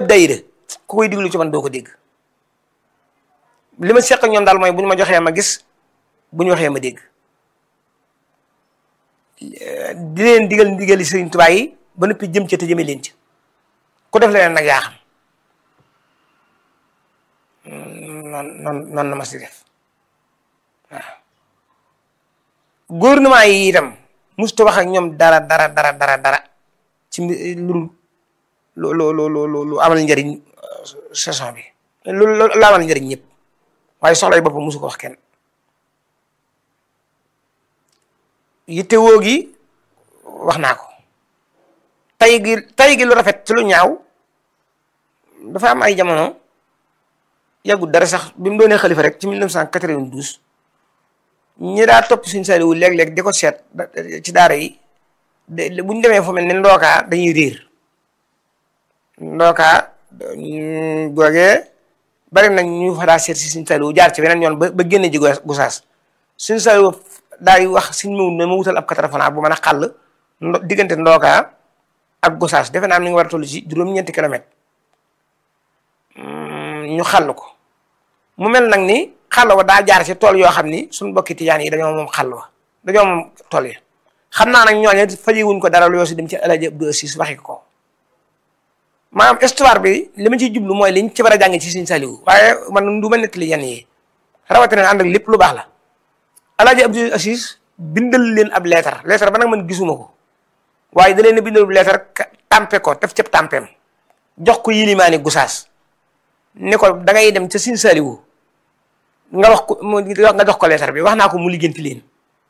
dayira ku koy diglu ci man doo ko dégg li ma seq ak ñoom daal mooy bu ñu ma joxee ma gis bu ñu waxee ma dégg di leen digal ndigali Sëriñ Tuubaa yi ba noppi jëm ci te jëme leen ci ku def leneen nag yaa xam noonu noonu noonu na ma si def waaw gouvernement yi itam musta wax ak ñoom dara dara dara dara dara ci lu lu lu lu lu lu amal njëriñ saison bi lu lu amal njëriñ ñëpp waaye soxla yi boppam musu ko wax kenn yitte woo gi wax naa ko tay gi tay gi lu rafet ci lu ñaaw dafa am ay jamono yàggul dara sax bi mu doonee xalifa rek ci 1992 ñi daa topp suñu Saliou léeg-léeg di ko seet ci daara yi de bu ñu demee fu mel ne ndookaa dañuy riir ndookaa googee bari nañ ñu fa daa seet si suñu Saliou jaar ci beneen yoon ba ba génne ji gusaas suñu Saliou daay wax suñ mawut ne ma wutal ab katarafanaa bu mën a xàll diggante ndookaa ak gusaas defe naa am ni nga war a toll ci juróom-ñeenti kilomètre ñu xàll ko mu mel nag ni xàll wa daa jaar ci tool yoo xam ni suñu bokki tijaan yi dañoo moom xàll wa dañoo moom tool yi xam naa nag ñooñu fajiwuñ ko dara lu yoo si dem ci El Hadj Abdou Assis waxi ko maanaam histoire bi li ma ciy jublu mooy liñ ci war a jàng ci Sëriñ Saliou waaye man du ma nettali yenn yi rawatina ànd ak lépp lu baax la El Hadj Abdou Assis bindal leen ab leetar leetar ba nag man gisuma ko waaye da leen a bindal leetar tàmpe ko def cëb tàmpeem jox ko yilimaani gusaas ne ko da ngay dem ca Sëriñ Saliou nga wax ko nga jox ko leetar bi wax naa ko mu liggéenti leen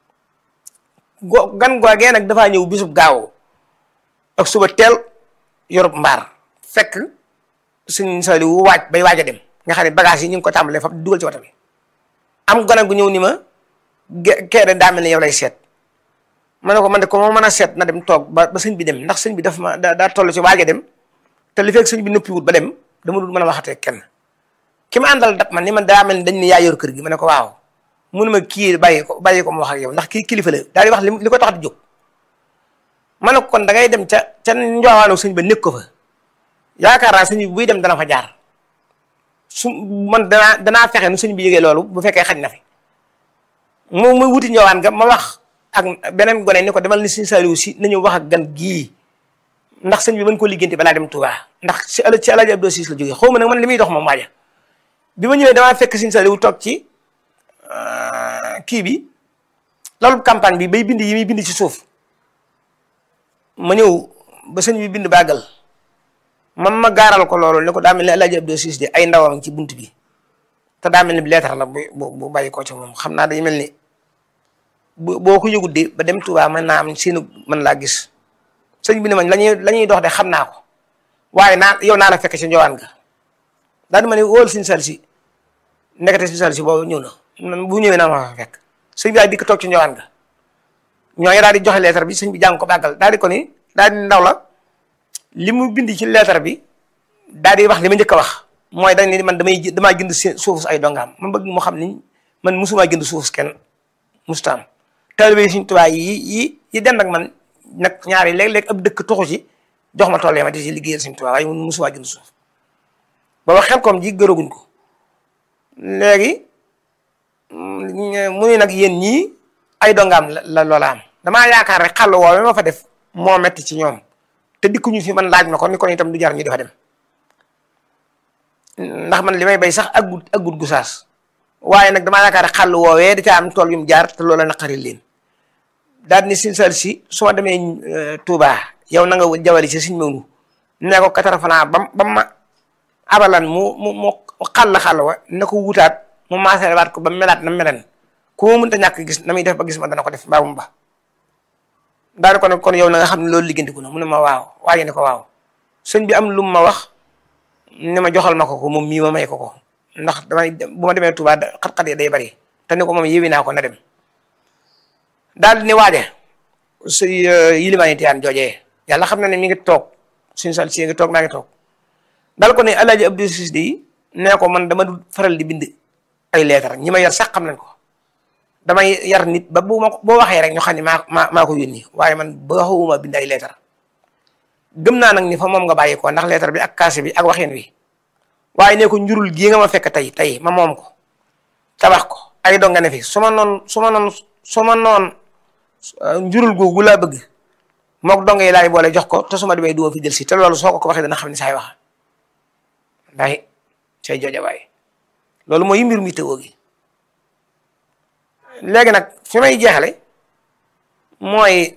go gan googee nag dafaa ñëw bisub gaaw ak suba teel yorub mbaar fekk Sëriñ Saliou waaj bay waaj a dem nga xam ne bagage yi ñu ngi ko tàmbalee fab dugal ci wata bi am gone gu ñëw ni ma kee de daa mel ne yow lay seet ma ne ko man de ko moo mën a seet na dem toog ba ba sëñ bi dem ndax sëñ bi daf ma daa toll ci waaj a dem te li fekk sëñ bi noppiwut ba dem dama dul mën a waxatee kenn ki ma àndal dab man ni man daa mel ni dañ ne yaa yor kër gi ma ne ko waaw mu ne ma kii bàyyi ko bàyyi ko mu wax ak yow ndax kii kilifa la daal di wax li ko tax di jóg ma ne ko kon da ngay dem ca ca njoowaanu sëñ ba nekk ko fa yaakaar naa sëñ bi buy dem dana fa jaar su man danaa danaa fexe nu sëñ bi yëgee loolu bu fekkee xaj na fi mu muy wuti njowaan ga ma wax ak beneen gone ni ko demal ni sëñ Saliou si nañu wax ak gan gii ndax sëñ bi mën ko liggéeyante balaa dem Touba ndax si ala ci Alaaji Abdou Assis la jógee xaw ma nag man li muy dox moom waaja bi ma ñëwee damaa fekk sëñ Saliou toog ci kii bi loolu campagne bi bay bind yi muy bind ci suuf ma ñëw ba sëñ bi bind bàggal man ma gaaral ko loolu ne ko daa mel ni Alaaji Abdou Assis de ay ndawam ci bunt bi te daa mel ni leetar la bu bu bàyyi ko ci moom xam naa day mel ni boo ko yëgut de ba dem Touba mën naa am seenu mën laa gis sëñ bi ne ma lañuy la ñuy dox de xam naa ko waaye naa yow naa la fekk ci njowaan ga daal di ma ne wóol Sëñ Saliou si nekkate Sëñ Saliou si boobu ñëw na bu ñëwee naa ma fa fekk sëñ bi daal di ko toog ci njowaan ga ñooñu daal di joxe leetar bi sëñ bi jàng ko bàggal daal di ko ni daal di ndaw la li mu bind ci leetar bi daal di wax li ma njëkk a wax mooy dañ ni man damay damaa jënd suufus ay dongaam man bëgg mu xam ni man musumaa jënd suufus kenn mustaam taalibe Sëñ Tuubaa yi yi yi dend ak man nag ñaari léeg-léeg ab dëkk toxu ci jox ma tool yi ma di ci liggéeyal Sëñ Tuubaa waaye mun musumaa jënd suuf booba xel koom ji gëraguñ ko léegi mu ne nag yéen ñii ay dongaam la loola am damaa yaakaar rek xàll woowe ma fa def moo metti ci ñoom te dikkuñu fi man laaj ma ko ni ko itam du jar ñu dafa dem ndax man li may bay sax aggut aggut gu saas waaye nag damaa yaakaar xàll woowee da caa am tool yu mu jaar te loola naqari leen daal ni Sëñ Saliou si su ma demee Touba yow na nga jawali si Sëñ Maodo ne ko katara fanaa bam ba ma abalan mu mu mu xàll xàll wa na ko wutaat mu maasale waat ko ba melaat na melen ku ma mënta ñàkk gis na muy def ba gis ma dana ko def mbaa mu ba daal ko ne kon yow na nga xam ne loolu liggantiku na mu ne ma waaw waaye ne ko waaw sëñ bi am lu ma wax ne ma joxal ma ko ko moom mii ma may ko ko ndax damay bu ma demee Touba xat-xat yi day bari te ni ko moom yéwi naa ko na dem daal di ne waaje su yilimaani tiyaan joojee yàlla xam na ne mi ngi toog suñu sal si ngi toog maa ngi toog daal ko ne Alaaji Abdou Assis di nee ko man dama du faral di bind ay leetar ñi ma yar sax xam nañ ko damay yar nit ba bu ma boo waxee rek ñu xam ne maa maa maa ko yónni waaye man ba waxuma bind ay leetar gëm naa nag ni fa moom nga bàyyi ko ndax lettre bi ak kaase bi ak waxin wi waaye ne ko njurul gii nga ma fekk tey tey ma moom ko tabax ko ay dong nga ne fi su ma noon su ma noon su ma noon njurul googu laa bëgg mook dong yi laay boole jox ko te su ma demee du ma fi jël si te loolu soo ko ko waxee dana xam ne saay wax ndax say jooja waay loolu mooy mbir mi tëwoo gi léegi nag fi may jeexale mooy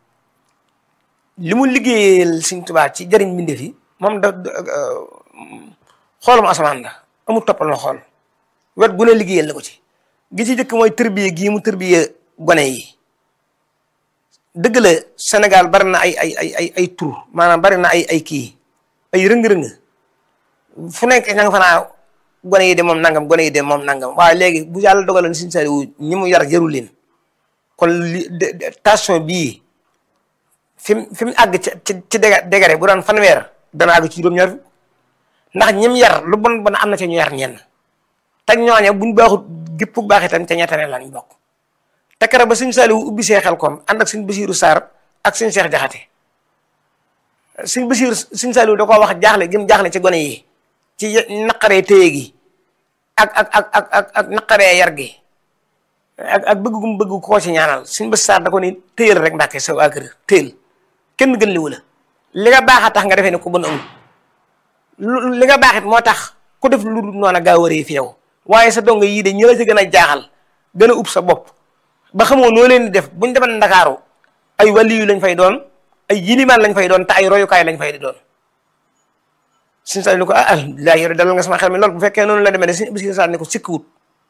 li mu liggéeyal Sëñ Tuubaa ci jëriñ mbindeef yi moom da xoolum asamaan la amul toppal ma xool wet gu ne liggéeyal na ko ci gi ci jëkk mooy tërbiye gii mu tërbiye gone yi dëgg la Sénégal bari na ay ay ay ay ay tur maanaam bari na ay ay kii ay rëng-rëng fu nekk ña nga fa naa gone yi de moom nangam gone yi de moom nangam waaye léegi bu yàlla dogaloon Sëñ Saaliw ñi mu yar jarul leen kon li station bii fi mu fi mu àgg ci ci ci dégare bu doon fanweer dana àgg ci juróom-ñaar ndax ñim yar lu bon bon am na ca ñu yar ñenn te ñooñe buñ baaxut gépp baax itam ca ñettane lañ bokk te kere ba Sëñ Saaliw ubbi see xel koom ànd ak Sëñ Basiiru Saar ak Sëñ Seex Jaxate Sëñ Basiiru Sëñ Saaliw da koo wax jaaxle gi mu jaaxle ci gone yi ci naqaree téye gi ak ak ak ak ak ak naqaree yar gi ak ak bëgg gum bëgg koo ci ñaanal Sëñ Basiiru Saar da ko ni téyel rek Mbàkke sa waa kër téyel kenn gën liwu la li nga baax a tax nga defee ne ku bon amul li nga baaxit moo tax ku def lu dul noonu gaa waree fi yow waaye sa dong yii de ñi la ci gën a jaaxal gën a ub sa bopp ba xamoo noo leen di def buñ demal ndakaaru ay waliyu lañ fay doon ay yilimaan lañ fay doon te ay royukaay lañ fay di doon suñu sa ni ko ah alhamdulilah yow dalal nga sama xel mi loolu bu fekkee noonu la demee ne suñu bis sa ni ko sikkiwut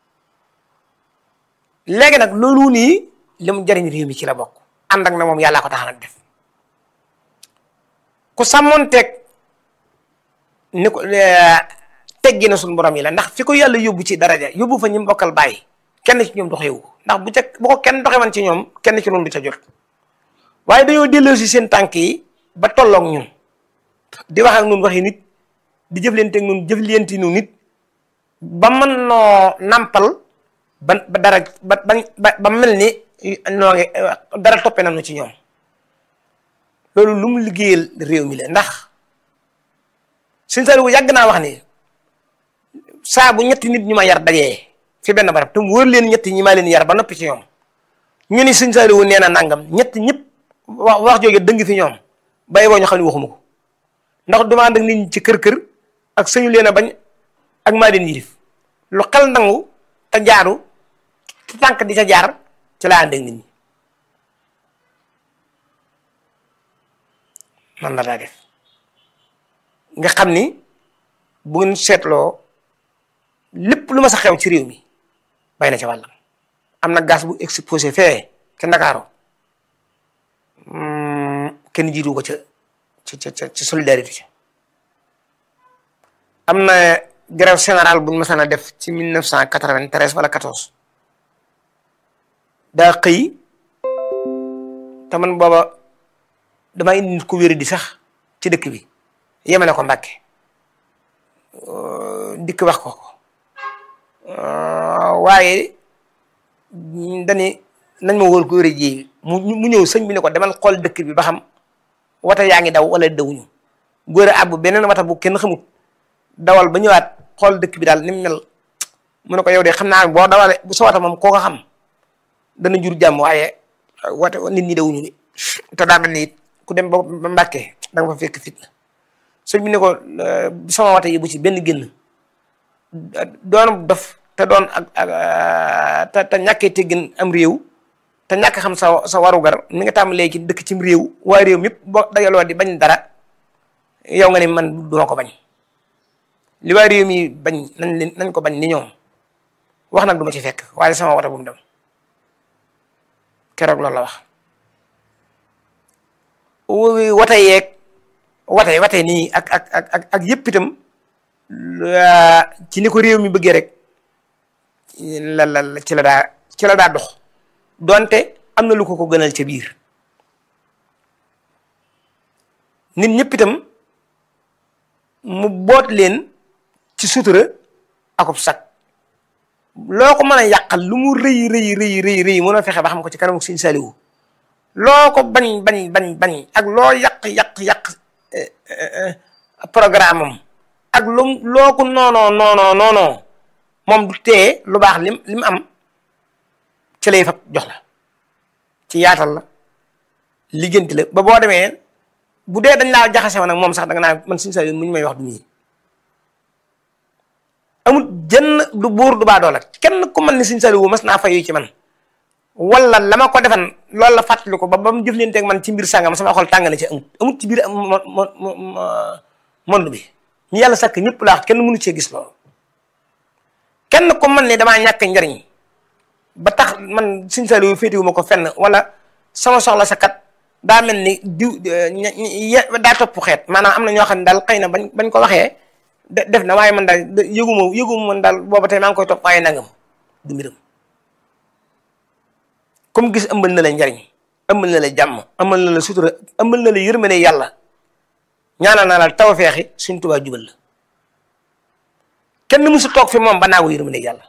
léegi nag loolu nii li mu jariñ réew mi ci la bokk ànd ak na moom yàllaa ko tax nag def ku sàmmoonteeg ni ko teggi na suñu borom yi la ndax fi ko yàlla yóbbu ci daraja yóbbu fa ñi bokkal bàyyi kenn ci ñoom doxewu ndax bu ca bu ko kenn doxe man ci ñoom kenn ci noonu du ca jot waaye dañoo delloo si seen tànk yi ba tolloog ñun di wax ak ñun waxi nit di jëflante ak ñun jëflante nu nit ba mën noo nampal ba ba dara ba ba ba mel ni noo ngi dara toppe nañu ci ñoom loolu lu mu liggéeyal réew mi la ndax Sëñ Saaliw yàgg naa wax ni saa bu ñetti nit ñu ma yar dajee fi benn barab te mu wër leen ñetti ñi ma leen yar ba noppi ci ñoom ñu ni Sëñ Saaliw nee na nangam ñett ñëpp wax wax jooju dëng fi ñoom bay boo ñu xam ne waxuma ko ndax duma ànd ak nit ñi ci kër kër ak sëñu leen a bañ ak maa leen yilif lu xel nangu te jaaru te tànk di ca jaar ci laa ànd ak nit ñi man la daa def nga xam ni bu ngeen seetloo lépp lu ma sa xew ci réew mi bay na ca wàllam am na gaz bu exposé fee ca Ndakaaru kenn jiitu ko ca ca ca ca solidarité ca am na grève générale buñ mësaan a def ci mille neuf cent quatre-vingt-treize wala quatorze daa xëy te man booba damaa indi nit ku wéri di sax ci dëkk bi yemale ko Mbàkke dikk wax ko ko waaye dani nañ ma wóor ko wéri ji mu mu ñëw sëñ bi ne ko demal xool dëkk bi ba xam wata yaa ngi daw wala dawuñu góor a àbb beneen wata bu kenn xamut dawal ba ñëwaat xool dëkk bi daal ni mu mel mu ne ko yow de xam naa boo dawale bu sa wata moom koo ko xam dana jur jàmm waaye wata nit ñi dawuñu ni te daa mel ni ku dem ba Mbàkke da nga fa fekk fitna sëñ bi ne ko sama wata yi bu ci benn génn doon dof te doon ak ak te te ñàkkee teggin am réew te ñàkk xam sa sa warugar mi nga tàmbalee ci dëkk cim réew waa réew mépp boo dajaloo di bañ dara yow nga ni man duma ko bañ li waa réew mi bañ nañ leen nañ ko bañ ni ñoom wax nag du ma ci fekk waaye sama wata bu mu dem keroog loolu la wax wata yeeg wate wate nii ak ak ak ak ak yëpp itam ci ni ko réew mi bëggee rek la la ci la daa ci la daa dox donte am na lu ko ko gënal ca biir nit ñëpp itam mu boot leen ci sutura akub sag loo ko mën a yàqal lu mu rëy rëy rëy rëy rëy mën a fexe ba xam ko ci kanamu Sëñ Saaliwu loo ko bañ bañ bañ bañ ak loo yàq yàq yàq programme am ak lu loo ko noonoo noonoo noonoo moom du tee lu baax lim li mu am ci lay fab jox la ci yaatal la liggéenti la ba boo demee bu dee dañ laa jaxase woon nag moom sax danga naa man suñu sa yoon mu ñu may wax du ñii amul jënn du buur du baa doola kenn ku mën ni suñu saliwu mas naa fayu ci man wala la ma ko defan loolu la fàttali ko ba ba mu jëflanteeg man ci mbir sàngam sama xol tàng na ci amut amut ci biir mo mo monde bi ñu yàlla sakk ñëpp laax kenn mënu cee gis loolu kenn ku mën ni damaa ñàkk njariñ ba tax man suñu saliwu féetewu ma ko fenn wala sama soxla sa kat daa mel ni diw daa topp xeet maanaam am na ñoo xam ne daal xëy na bañ bañ ko waxee def na waaye man daal yëguma yëguma man daal booba tey maa ngi koy topp waaye nangam du mbiram comme gis ëmbal na la njariñ ëmbal na la jàmm ëmbal na la sutura ëmbal na la yërmande yàlla ñaanal naa la taw feexi suñ tubaa jubal la kenn mësu toog fi moom ba naagu yërmande yàlla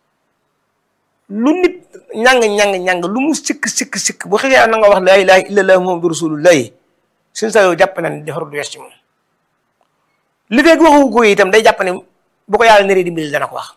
lu nit ñàng ñàng ñàng lu mu sikk sikk sikk bu xëyee na nga wax laa ilaaha illallaah muhammadu rasulullaahi suñ sa yow jàpp na ne defarul wees ci moom li feeg waxu ko itam day jàpp ne bu ko yàlla naree dimbali dana ko wax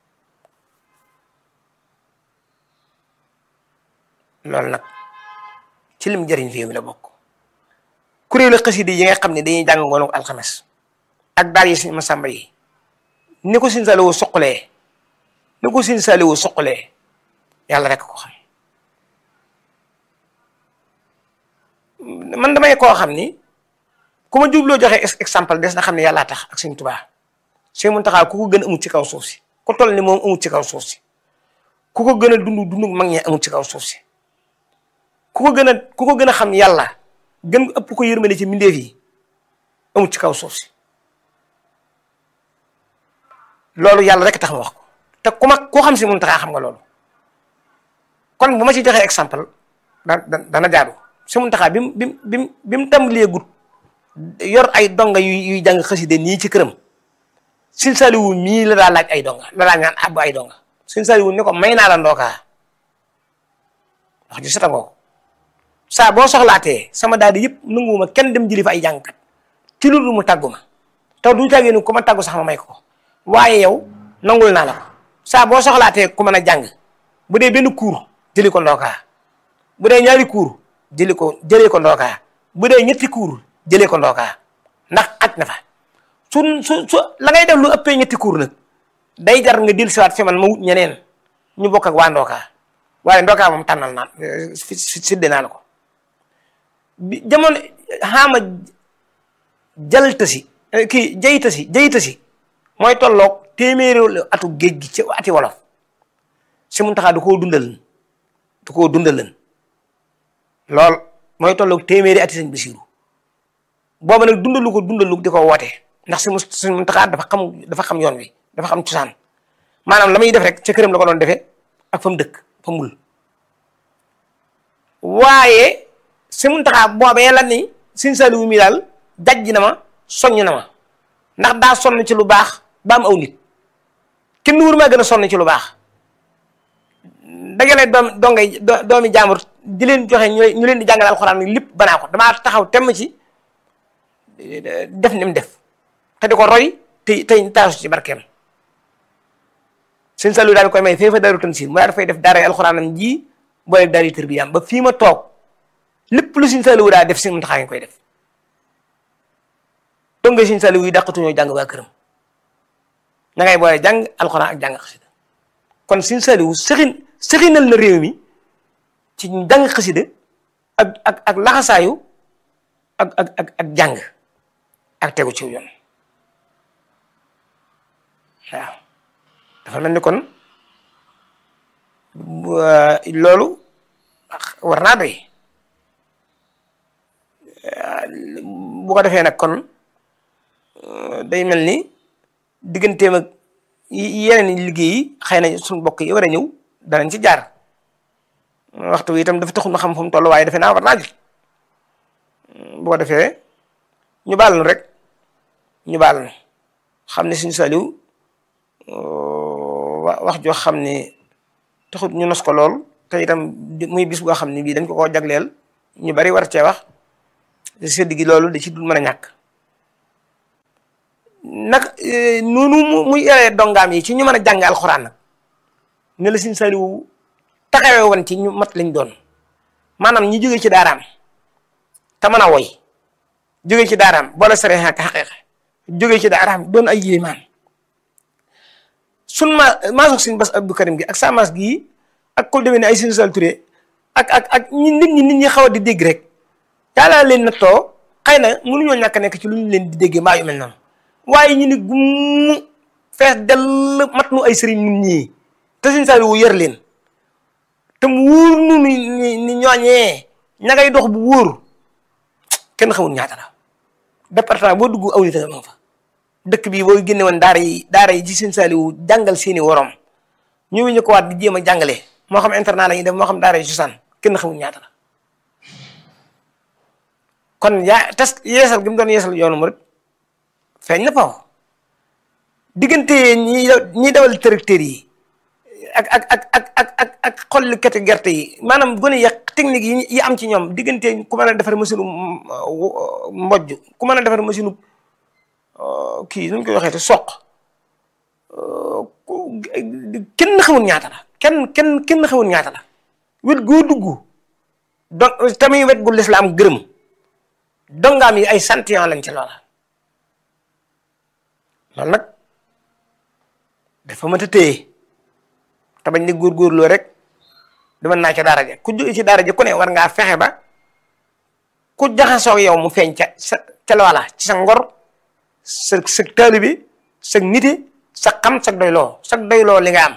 loolu nag ci lim jëriñ réew mi la bokk kuréelu xasida yi nga xam ne dañuy jàng ngoonu alxames ak daal yi suñu masamba yi ni ko suñ saliwu suqalee ni ko suñ saliwu suqalee yàlla rek ko xam man damay koo xam ni ku ma jubloo joxe exemple des na xam ne yàllaa tax ak Sëñ Tuubaa Sëñ Muntaxaa ku ko gën a amut ci kaw suuf si ku toll ni moom amut ci kaw suuf si ku ko gën a dund dund mag ñi amut ci kaw suuf si ku ko gën a ku ko gën a xam yàlla gën ëpp ko yërmande ci mbindeef yi amut ci kaw suuf si loolu yàlla rek tax ma wax ko te ku ma koo xam si Muntaxaa xam nga loolu kon bu ma ci joxee exemple da dana jaadu Sëñ Muntaxaa bi mu bi mu bi mu bi mu tàmbalee gut yor ay donga yu yuy jàng xaside nii ci këram Sëñ Saliwu mii la daa laaj ay donga la daa ñaan abbu ay donga Sëñ Saliwu ni ko may naa la ndookaa wax ji setangoo ko saa boo soxlaatee sama daal di yëpp nanguwuma kenn dem jëli fa ay jàngkat ci lu mu tàggu ma te du tàggee ni ku ma tàggu sax ma may ko waaye yow nangul naa la ko saa boo soxlaatee ku mën a jàng bu dee benn cours jëli ko ndookaa bu dee ñaari cours jëli ko jëlee ko ndookaa bu dee ñetti cours jëlee ko ndookaa ndax aj na fa su su su la ngay def lu ëppee ñetti cours nag day jar nga dil siwaat fi man ma wut ñeneen ñu bokk ak waa ndookaa waaye ndookaa moom tànnal naa sidde naa la ko bi jamono xaama jaltasi kii jaytasi jaytasi mooy tolloog téeméeri atu géej gi ci ati wolof si mun taxaa du koo dundal du koo dundalan lool mooy tolloog téeméeri ati sañ Basiiru booba nag dundalu ko dundalu di ko woote ndax si mu si mun taxaa dafa xam dafa xam yoon wi dafa xam cosaan maanaam la muy def rek ca këram la ko doon defee ak fa mu dëkk fa mul waaye si mun taxaa boobee la ni Sëñ Saliwu mi daal jajj na ma soññ na ma ndax daa sonn ci lu baax ba am aw nit kenn wur maa gën a sonn ci lu baax dagale doom dongay doomi jaambur di leen joxe ñu leen di jàngal alxuraan ni lépp banaa ko damaa taxaw temm ci def ni mu def te di ko roy te tey taasu ci barkeem Sëñ Saliwu daal koy may fee fa daru tansiir mu daal dafay def daara alxuraanam ji boole daara tërbiyaam ba fii ma toog lépp lu Sëñ Saliwu daa def si mu taxaa ngi koy def donc Sëñ Saliwu yi dàqatuñoo jàng waa këram na ngay boole jàng alxuraan ak jàng xasida kon Sëñ Saliwu sëxin sëxinal na réew mi ci jàng xasida ak ak ak laxasaayu ak ak ak ak jàng ak tegu ci yoon waaw dafa mel ni kon loolu war naa doy bu ko defee nag kon day mel ni digganteem ak yeneen liggéey yi xëy na suñu mbokk yi war a ñëw danañ ci jaar waxtu wi itam dafa taxul ma xam fu mu toll waaye defe naa war naa jël bu ko defee ñu baal nu rek ñu baal nu xam ne Sëñ Saliw wax joo xam ne taxut ñu nos ko lool te itam muy bis boo xam ne bii dañ ko koo jagleel ñu bari war cee wax sédd gi loolu da ci dul mën a ñàkk nag noonu mu muy yaree dongaam yi ci ñu mën a jàng alxuraan nag ne la Sëriñ Saliou taxawee woon ci ñu mat lañ doon maanaam ñi jóge ci daaraam te mën a woy jóge ci daaraam boole sare ak xaqiiqa jóge ci daaraam doon ay yéemaan sun ma maasog Sëriñ Bass Abdou Karim gi ak sa maas gii ak kul demee ne ay Sëriñ Saliou Touré ak ak ak ñi nit ñi nit ñi xaw a di dégg rek yàlla leen nattoo xëy na mënuñoo ñàkk a nekk ci lu ñu leen di déggee mbaa yu mel noonu waaye ñu ni gumm fees dell mat nu ay sëriñ ñun ñii te Sëriñ Saliou yër leen te mu wóor nu ni ni ñooñee ña ngay dox bu wóor kenn xamul ñaata la département boo dugg aw nit a nga fa dëkk bii boo génne woon daara yi daara yi ci Sëriñ Saliou jàngal seeni worom ñu ñu ko waat di jéem a jàngale moo xam internat la ñuy def moo xam daara yi cosaan kenn xamul ñaata la kon yaa tas yeesal gi mu doon yeesal yoonu murid feeñ na paw diggante ñi ñi dawal tracteur yi ak ak ak ak ak ak ak xollikati gerte yi maanaam gone yi technique yi yi am ci ñoom diggante ku mën a defar machine mbojj ku mën a defar machine kii nu ñu koy waxee te soq kenn xamul ñaata la kenn kenn kenn xamul ñaata la wet goo dugg donc tamit wet gu lislaam gërëm dongaam yi ay santiyan lañ ci loola loolu nag dafa mënta téye te bañ ni góorgóorloo rek dama naa ca daara ja ku jóge ci daara ja ku ne war ngaa fexe ba ku jaxasoo yow mu feeñ ca sa ca loola ci sa ngor sa sa taalibe sa nite sa xam sa doyloo sa doyloo li nga am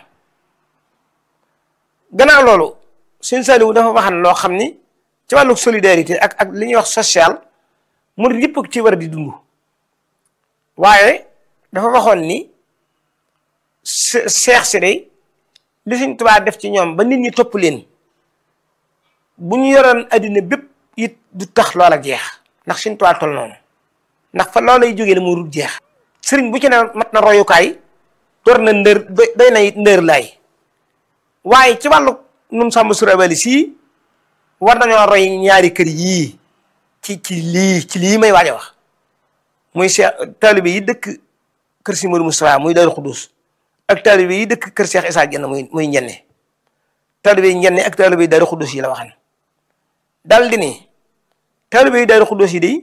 gannaaw loolu Sëriñ Saliou dafa waxan loo xam ni ci wàllu solidarité ak ak li ñuy wax social mu yëpp ci war di dund waaye dafa waxoon ni seex si day li Sëriñ Tuubaa def ci ñoom ba nit ñi topp leen bu ñu yoroon addina bépp it du tax loola jeex ndax Sëriñ Tuubaa tol noonu ndax fa loolay jógee la mu rut jeex sëriñ bu ci ne mat na royukaay door na ndër doy na it ndër laay waaye ci wàllu num sàmm surabali sii war nañoo roy ñaari kër yii ci ci lii ci lii may waaj a wax muy Cheikh taalibe yi dëkk kër si Modou Moustapha muy Daaru Xudus ak taalibe yi dëkk kër Cheikh Issa Dieng muy muy njenne taalibe yi njenne ak taalibe yi Daaru Xudus yi la waxan dal di ni taalibe yi Daaru Xudus yi di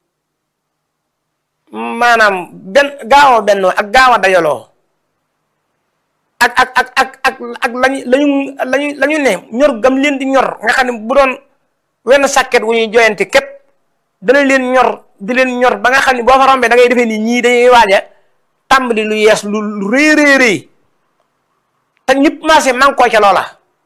maanaam benn gaaw a bennoo ak gaaw a dajaloo ak ak ak ak ak ak lañu lañu lañu la ñu ne ñor gam leen di ñor nga xam ne bu doon wenn sàkket wu ñuy joyante képp dana leen ñor di leen ñor ba nga xam ne boo fa rombee da ngay defee ni ñii dañuy waaja tàmbali lu yees lu lu rëy rëy rëy te ñëpp marché man koo ca loola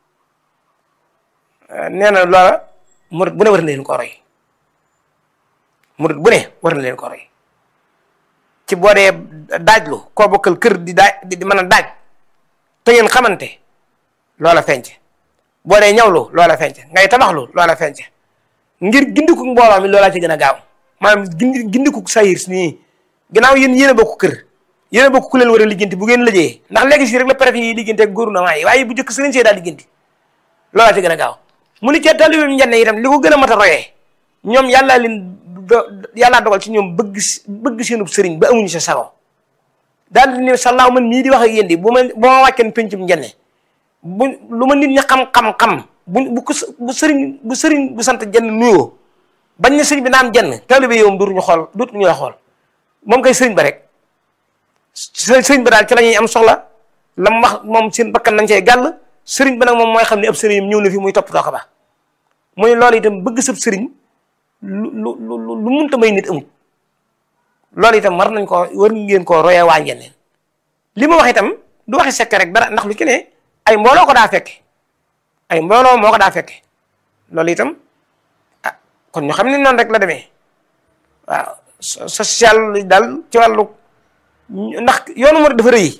nee na loola murit bu ne war na leen ko roy murit bu ne war na leen ko roy ci boo dee daajlu koo bokkal kër di daaj di mën a daaj te ngeen xamante loola fenc boo dee ñawlu loola fenc ngay tabaxlu loola fenc ngir gindiku mbooloo mi loolaa ci gën a gaaw maanaam gindi gindiku sayir nii ginnaaw yéen yéen a bokk kër yéen a bokk ku leen war a lijjanti bu ngeen lëjee ndax léegi si rek la préfet yi lijjanti ak gouvernement yi waaye bu njëkk sëriñ see daal lijjanti loolaa ci gën a gaaw mu ni cee taalibeem njenne itam li ko gën a mat a royee ñoom yàllaa leen do yàllaa dogal ci ñoom bëgg bëgg seenub sëriñ ba amuñu sa sago daal di ne sallaaw man mii di wax ak yéen di bu ma bu ma wàcceen pencum njenne bu lu ma nit ñi xam-xam-xam bu bu ko bu sëriñ bu sëriñ bu sant jenn nuyoo bañ ne sëriñ bi naam jenn taalibe yow dootuñu xool dootuñu la xool moom kay sëriñ ba rek sëriñ ba daal ci la ñuy am soxla la mu wax moom seen bakkan nañ cee gàll sëriñ ba nag moom mooy xam ne ab sëriñam ñëw na fi muy toppatoo ko ba muy loolu itam bëgg sab sëriñ lu lu lu lu munta may nit amut loolu itam war nañ ko war ngeen koo royee waa njenneen li ma wax itam du waxi sekk rek dara ndax lu ci ne ay mbooloo ko daa fekke ay mbooloo moo ko daa fekke loolu itam ah kon ñu xam ne noonu rek la demee waaw social daal ci wàllu ndax yoonu murid dafa rëy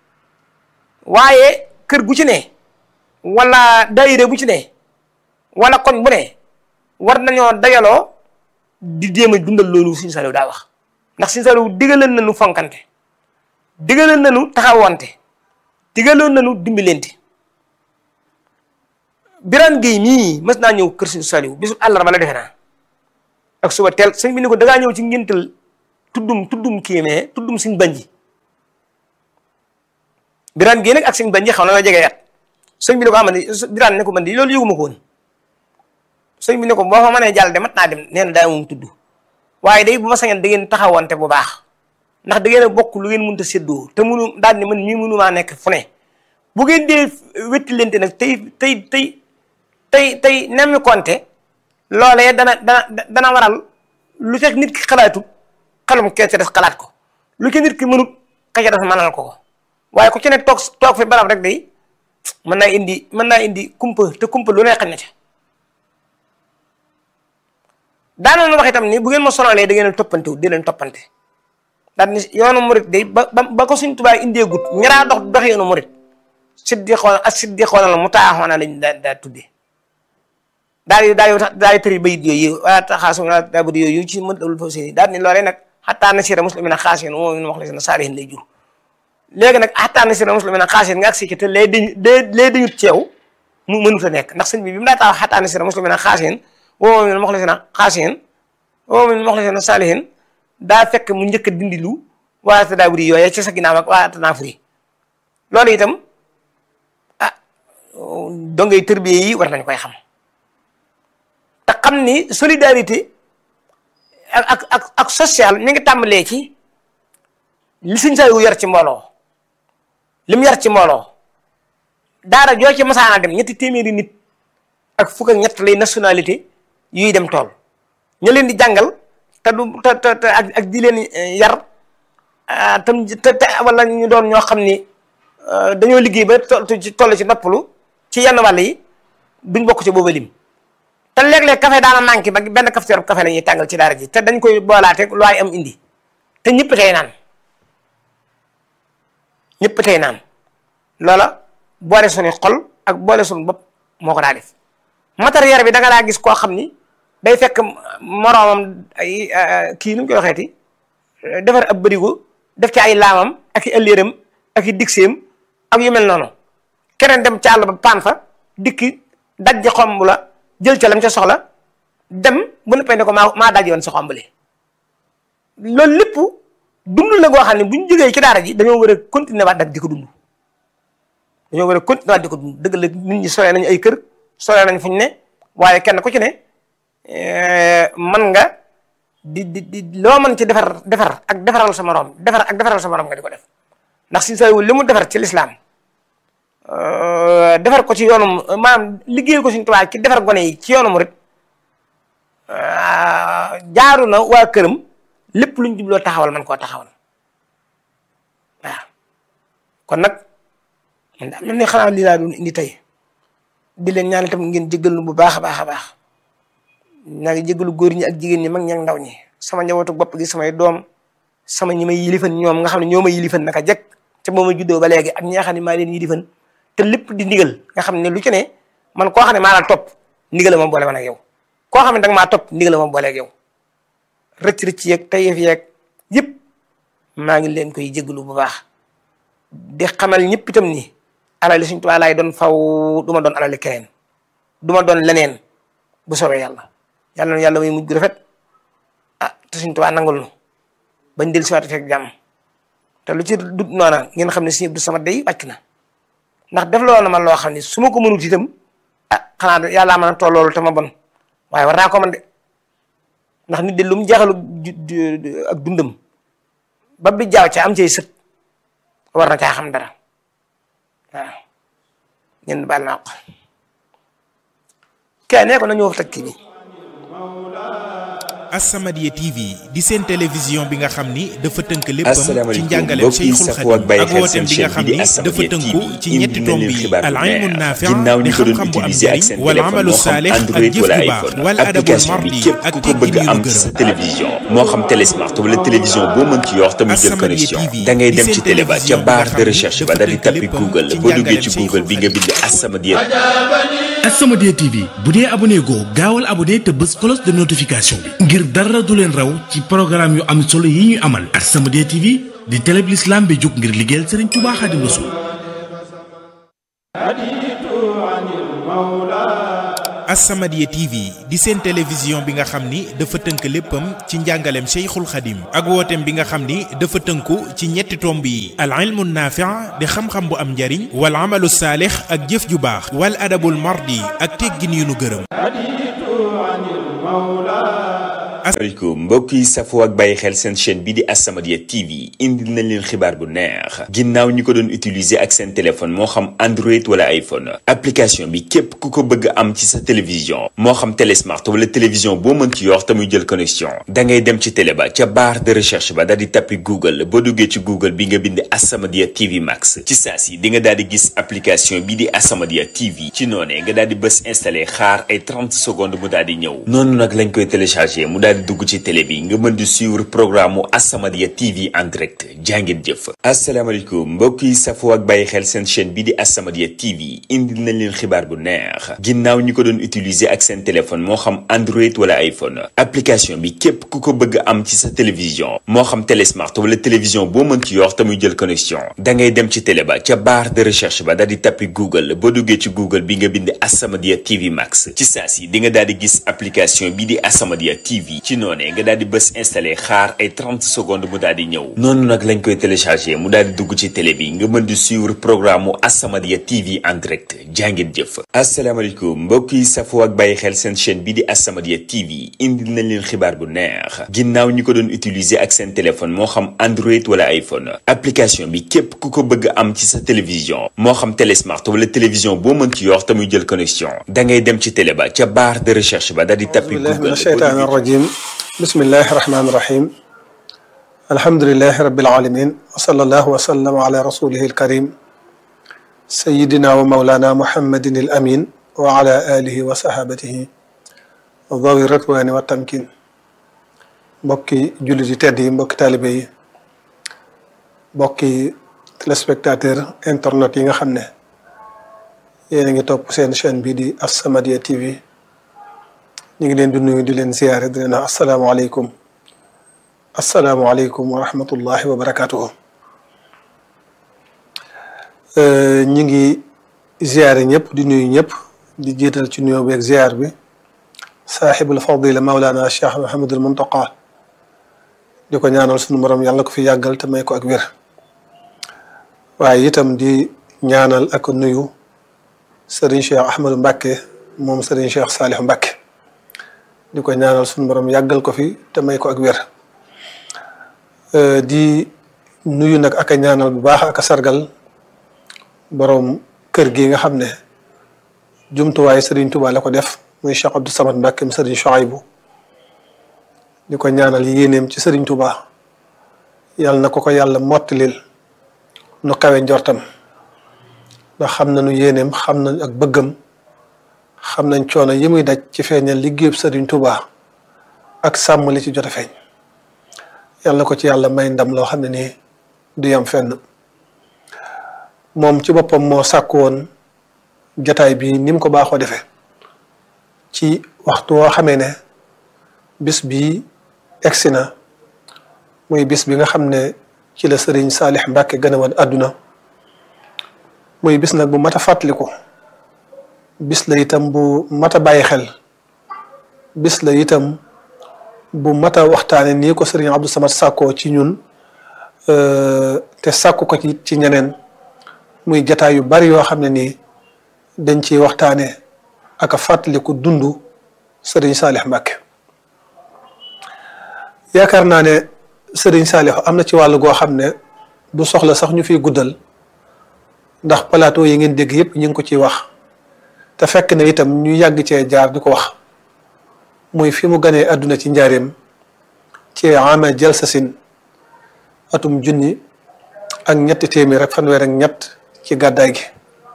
waaye kër gu ci ne wala daayira bu ci ne wala koñ bu ne war nañoo dajaloo di jéem a dundal loolu Sëriñ Saliou daa wax ndax Sëriñ Saliou digaloon nañu fonkante digaloon nañu taxawante digaloon nañu dimbalante Birane Gueye mii mës naa ñëw kër Sëriñ Saliou bisu àllarba la defe naa ak suba teel sëñ bi ni ko dangaa ñëw ci ngéntal tuddum tuddum kiimee tuddum suñ banji biraan gii nag ak suñ banji xaw na la jege yat sëñ bi ne ko ama ni biraan ne ko man di loolu yëguma ko woon sëñ bi ne ko boo fa mënee jàll de mat naa dem nee na daa moom tudd waaye day bu ma sañoon da ngeen taxawante bu baax ndax da ngeen a bokk lu ngeen mënta séddoo te munu daal ni man mii mënumaa nekk fu ne bu ngeen dee wetti lente nag tey tey tey tey tey nemmi konte loolee dana dana dana waral lu fekk nit ki xalaatut xelum kee ca des xalaat ko lu ci nit ki mënut ka ca des mënal ko ko waaye ku ci ne toog toog fi barab rek day mën naa indi mën naa indi kumpa te kumpa lu ne xañ na ca daanoon wax itam ni bu ngeen ma sonalee da ngeen a toppante wu di leen toppante daal ni yoonu murit day ba ba ko suñ tubaab indee gut ñaraa dox dox yoonu murit siddi xool ak siddi xoolal mu taaxoona lañ daa daa tuddee daal di daal di daal di tëri bayit yooyu waa taxaasu naa daa bëri yooyu ci mën dawul foofu seen daal ni loolee nag xattaa na sira muslimina xaasin moom min wax la seen saalihin lay jur léegi nag xattaa na sira muslimina xaasin nga ak si te lee dañu lee dañu ceew mu mënut a nekk ndax sëñ bi bi mu daa taxaw xattaa na sira muslimina xaasin woo min wax la seen xaasin woo min wax la seen saalihin daa fekk mu njëkk a dindi lu waa te daa bëri yooyu ci sa ginnaaw ak waa tanaa furi loolu itam ah dongay tërbiye yi war nañ koy xam te xam ni solidarité ak ak ak ak social mi ngi tàmbalee ci li suñ saa yu yar ci mbooloo li mu yar ci mbooloo daara joo ci masaana dem ñetti téeméeri nit ak fukk ak ñett lay nationalité yuy dem tool ñu leen di jàngal te du te te ak ak di leen yar tam te te wala ñu doon ñoo xam ni dañoo liggéey ba toll ci noppalu ci yenn wàll yi duñ bokk ci booba lim te léeg-léeg café daana manqué ba benn cafetière café la ñuy tàngal ci daara ji te dañ koy boolaate lu waay am indi te ñëpp tey naan ñëpp tey naan loola boole suñu xol ak boole suñu bopp moo ko daa def matériel bi da nga daa gis koo xam ni day fekk moroomam ay kii nu mu koy waxeeti defar ab bërigo def ci ay laamam ak i ëlléeram ak i digseem ak yu mel noonu keneen dem ca àll ba paan fa dikki daj xomb la jël ca lam ca soxla dem bu nekkee ne ko maa maa daj woon sa xombali loolu lépp dund la goo xam ne bu ñu jógee ci daara ji dañoo war a continuer waat dak di ko dund dañoo war a continuer waat di ko dund dëgg la nit ñi solee nañu ay kër solee nañ fu ñu ne waaye kenn ku ci ne man nga di di di loo mën ci defar defar ak defaral sa morom defar ak defaral sa morom nga di ko def ndax si sa li mu defar ci lislaam defar ko ci yoonu maanaam liggéeyal ko suñu tubaab ci defar gone yi ci yoonu murit jaaru na waa këram lépp luñ jubloo taxawal man koo taxawal waaw kon nag man daal man ne xanaa lii laa doon indi tey di leen ñaan itam ngeen jéggal bu baax a baax a baax naa ngi jéggalu góor ñi ak jigéen ñi mag ñi ak ndaw ñi sama njabootu bopp gi samay doom sama ñi may yilifan ñoom nga xam ne ñoo may yilifan naka jekk ca moom ma juddoo ba léegi ak ñi nga xam ne maa leen yilifan te lépp di ndigal nga xam ne lu ci ne man koo xam ne maa la topp ndigal ma boole man ak yow koo xam ne danga maa topp ndigal ma boole ak yow rëcc rëcc yeeg tayef yeeg yëpp maa ngi leen koy jégalu bu baax di xamal ñëpp itam ni alali suñ tubaab laay doon faw du ma doon alali keneen du ma doon leneen bu soobee yàlla yàlla na yàlla may mujj gu rafet ah te suñ tubaab nangul nu bañ del siwaat fekk jàmm te lu ci dut noona ngeen xam ne suñu du sama day wàcc na ndax def loo na man loo xam ne su ma ko mënut itam ah xanaa yàllaa mën a toll loolu te ma bon waaye war naa ko man de ndax nit de lu mu jeexalu ak dundam ba bi jaaw ca am cay sët war na caa xam dara waaw ñenn baal naa ko kee nee ko nañu wax teg kii bi As-Samadiyya TV di seen télévision bi nga xam ni dafa tënk léppam ci asalaamaaleykum njàngaleem mbokk yi Cheikhul safoo ak Khadim bàyyi ak xel wooteem seen bi nga chaîne xam bi di ni dafa As-Samadiyya tënku TV ci indi ñetti na tomb leen yi xibaar al bu ilmu neex naafi' ginnaaw di ñi ko doon xam-xam bu am utiliser ak njariñ seen wal téléphone amalu moo xam saalih ak Android jëf wala ju baax iPhone wal adabul application bi mardi képp ak ku ko teggin bëgg yu am ñu ci sa gërëm télévision moo xam télésmart wala télévision boo mën ci yor tamit jël As-Samadiyya connexion TV da ngay di dem seen ci télé ba ca télévision bi barre nga de xam ni recherche ba dafa daal di tënk tappi léppam Google ci boo duggee ci njàngaleem Google bi nga bind As-Samadiyya As-Samadiyya TV bu dee abonné goo gaawal abonné te bës cloche de notification bi ngir dara du leen raw ci programme yu am solo yi ñu amal As-Samadiyya TV di télé bi l'islam bi jóg ngir liggéeyal Serigne Touba Xaadimu Rasuul As-Samadiyya TV di seen télévision bi nga xam ni dafa tënk léppam ci njàngaleem Cheikhul Khadim ak wooteem bi nga xam ni dafa tënku ci ñetti tomb yi al ilmu naafi' di xam-xam bu am njariñ wal amalu saalix ak jëf ju baax wal adabul mardi ak teggin yu nu gërëm asalaamaaleykum mbokk yi safoo ak bàyyi xel seen chaîne bii di As-Samadiyya TV indi nañ leen xibaar bu neex ginnaaw ñi ko doon utiliser ak seen téléphone moo xam Android wala iPhone application bi képp ku ko bëgg am ci sa télévision moo xam télé smart wala télévision boo mën ci yor te muy jël connexion da ngay dem ci télé ba ca barre de recherche ba daal di tappi Google boo duggee ci Google bi nga bind As-Samadiyya TV Max ci saa si di nga daal di gis application bii di As-Samadiyya TV ci noonee nga daal di bës installé xaar ay 30 secondes mu daal di ñëw noonu nag lañ koy téléchargé mu daal di dugg ci télé bi nga mën di suivre programme mu As-Samadiyya TV en direct jàngeen jëf asalaamaaleykum mbokk yi safoo ak bàyyi xel seen chaîne bii di As-Samadiyya TV indi nañ leen xibaar bu neex ginnaaw ñi ko doon utiliser ak seen téléphone moo xam Android wala iPhone application bi képp ku ko bëgg am ci sa télévision moo xam télé smart wala télévision boo mën ci yor te muy jël connexion da ngay dem ci télé ba ca barre de recherche ba daal di tappi Google boo duggee ci Google bi nga bind As-Samadiyya TV Max ci saa si di nga daal di gis application bii di As-Samadiyya TV ci noonee nga daal di bës installé xaar ay 30 secondes mu daal di ñëw noonu nag lañ koy téléchargé mu daal di dugg ci télé bi nga mën di suivre programme mu As-Samadiyya TV en direct jàngeen jëf asalaamaaleykum mbokk yi safoo ak bàyyi xel seen chaîne bii di As-Samadiyya TV indi nañ leen xibaar bu neex ginnaaw ñi ko doon utiliser ak seen téléphone moo xam Android wala iPhone application bi képp ku ko bëgg am ci sa télévision moo xam télé smart wala télévision boo mën ci yor te muy jël connexion da ngay dem ci télé ba ca barre de recherche ba daal di tappi Google الشيطان الرجيم بسم الله الرحمن الرحيم الحمد لله رب العالمين وصلى الله وسلم على رسوله الكريم سيدنا ومولانا محمد الأمين وعلى آله وصحابته ذوي الرضوان والتمكين mbokki jullit yi tedd yi mbokki taalibe yi mbokki téléspectateur internet yi nga xam ne yéen a ngi topp seen chaîne bi di As-Samadiyya TV ñu ngi leen di nuyu di leen ziyaare di leen wax asalaamaaleykum asalaamaaleykum wa rahmatullahi wa barakaatuhu ñu ngi ziyaare ñëpp di nuyu ñëpp di jiital ci nuyoo beeg ziyaar bi saaxibul fadila Mawlana Cheikh Mouhamadul Muntaqa di ko ñaanal sunu borom yàlla ko fi yàggal te may ko ak wér waaye itam di ñaanal ak nuyu Serigne Cheikh Ahmadou Mbacke moom Serigne Cheikh Saliou Mbacke. di ko ñaanal suñu borom yàggal ko fi te may ko ak wér di nuyu nag ak a ñaanal bu baax ak a sargal borom kër gi nga xam ne jumtuwaay Serigne Touba la ko def muy Cheikh Abdou Samad Mbacke mu Serigne Chouaïbou di ko ñaanal yéeneem ci Serigne Touba yàlla na ko ko yàlla mottalil nu kawe njortam ndax xam nañu yéeneem xam nañ ak bëggam xam nañ coono yi muy daj ci feeñal liggéeyub Sëriñ Tuubaa ak sàmm li ci jot a feeñ yàlla ko ci yàlla may ndam loo xam ne nii du yam fenn moom ci boppam moo sàkk woon jataay bi ni mu ko baaxoo defee ci waxtu woo xamee ne bis bi egsi na muy bis bi nga xam ne ci la Sëriñ Saalix Mbàkke gën a woon àdduna muy bis nag bu mat a fàttaliku bis la itam bu mat a bàyyi xel bis la itam bu mat a waxtaane nii ko sëriñ Abdou Samad sàkkoo ci ñun te sàkku ko ci ci ñeneen muy jataay yu bari yoo xam ne nii dañ ciy waxtaane ak a fàttaliku dundu sëriñ Saalix Mbàkke yaakaar naa ne sëriñ Saalix am na ci wàllu goo xam ne du soxla sax ñu fiy guddal ndax plateau yi ngeen dégg yépp ñu ngi ko ciy wax te fekk na itam ñu yàgg cee jaar di ko wax muy fi mu ganee àdduna ci njaareem ci ama jalsasin atum junni ak ñetti téeméer ak fanweer ak ñett ci gàddaay gi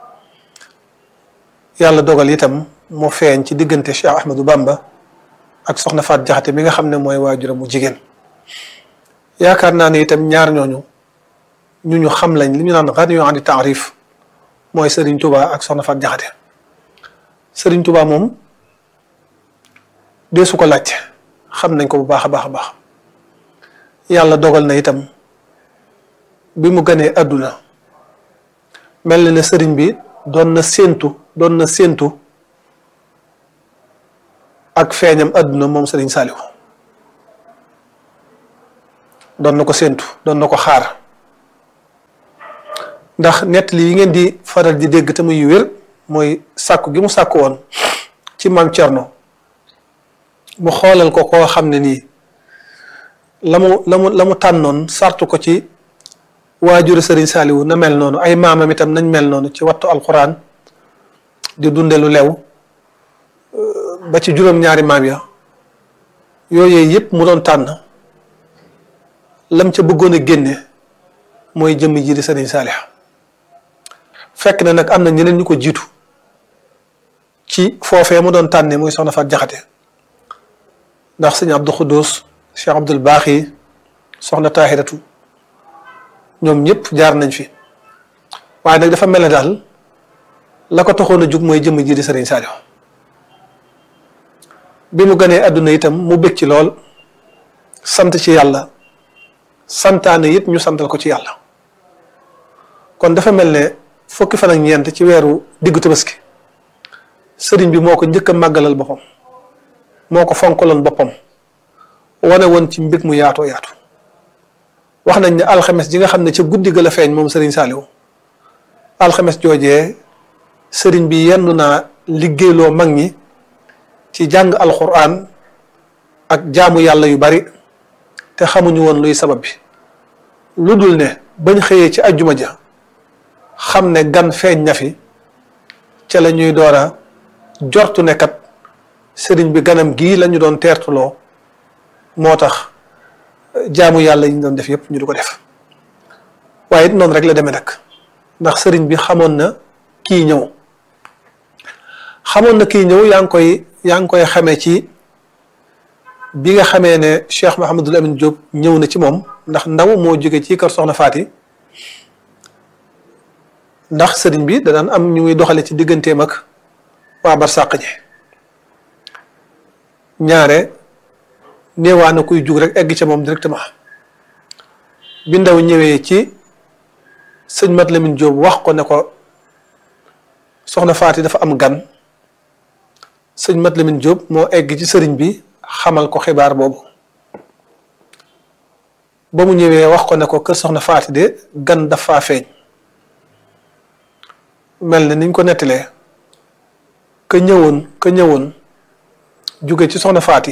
yàlla dogal itam mu feeñ ci diggante Cheikh Ahmadou Bamba ak soxna Faat Jaxate mi nga xam ne mooy waajuram mu jigéen yaakaar naa ne itam ñaar ñooñu ñu ñu xam lañ li ñu naan xan yoo andi taarif mooy Serigne Touba ak soxna Faat Jaxate Serigne Touba moom dee su ko laajte xam nañ ko bu baax a baax a baax yàlla dogal na itam bi mu ganee àdduna mel na ne sëriñ bi doon na séentu doon na séentu ak feeñam àdduna moom Serigne Saliou doon na ko séentu doon na ko xaar ndax nettali yi ngeen di faral di dégg te muy wér mooy sàkku gi mu sàkku woon ci maam Cerno mu xoolal ko koo xam ne nii la mu la mu la mu tànnoon sartu ko ci waajuru Serigne Saliou na mel noonu ay maamam itam nañ mel noonu ci wattu alxuraan di dunde lu lew ba ci juróom-ñaari maam ya yooyu yëpp mu doon tànn lam ca bëggoon a génne mooy jëmm ji di Serigne Saliou fekk na nag am na ñeneen ñu ko jiitu ci foofee mu doon tànne muy soxna Faat Jaxate ndax sëñ Abdou Khoudous Cheikh Abdoul Baaxi soxna Tahiratu ñoom ñëpp jaar nañ fi waaye nag dafa mel ne daal la ko taxoon a jug mooy jëmm ji di Serigne Saliou bi mu ganee àdduna itam mu bég ci lool sant ci yàlla santaane it ñu santal ko ci yàlla kon dafa mel ne fukki fan ak ñeent ci weeru diggu tabaski sëriñ bi moo ko njëkk a màggalal boppam moo ko fonkaloon boppam wane woon ci mbég mu yaatoo yaatu wax nañ ne alxames ji nga xam ne ca guddi ga la feeñ moom sëriñ Saliou alxames joojee sëriñ bi yendu naa liggéeyloo mag ñi ci jàng alxuraan ak jaamu yàlla yu bari te xamuñu woon luy sabab bi lu dul ne bañ xëyee ci ajjuma ja xam ne gan feeñ na fi ca la ñuy door a jortu ne kat sëriñ bi ganam gii lañu doon teertuloo moo tax jaamu yàlla yi ñu doon def yépp ñu di ko def waaye it noonu rek la demee nag ndax sëriñ bi xamoon na kii ñëw xamoon na kii ñëw yaa ngi koy yaa ngi koy xamee ci bi nga xamee ne Cheikh Mahamadul Amin Diop ñëw na ci moom ndax ndaw moo jóge ci kër Soxna Faati ndax sëriñ bi da daan am ñu muy doxale ci digganteem ak waa barsàq ñi ñaare néewaa na kuy jug rek egg ca moom directement bi ndaw ñëwee ci sëñ Mat Lamin Diop wax ko ne ko soxna Faati dafa am gan sëñ Mat Lamin Diop moo egg ci sëriñ bi xamal ko xibaar boobu ba mu ñëwee wax ko ne ko kër soxna Faati de gan dafa feeñ mel na niñ ko nettalee ka ñëwoon ka ñëwoon jóge ci soxna Faati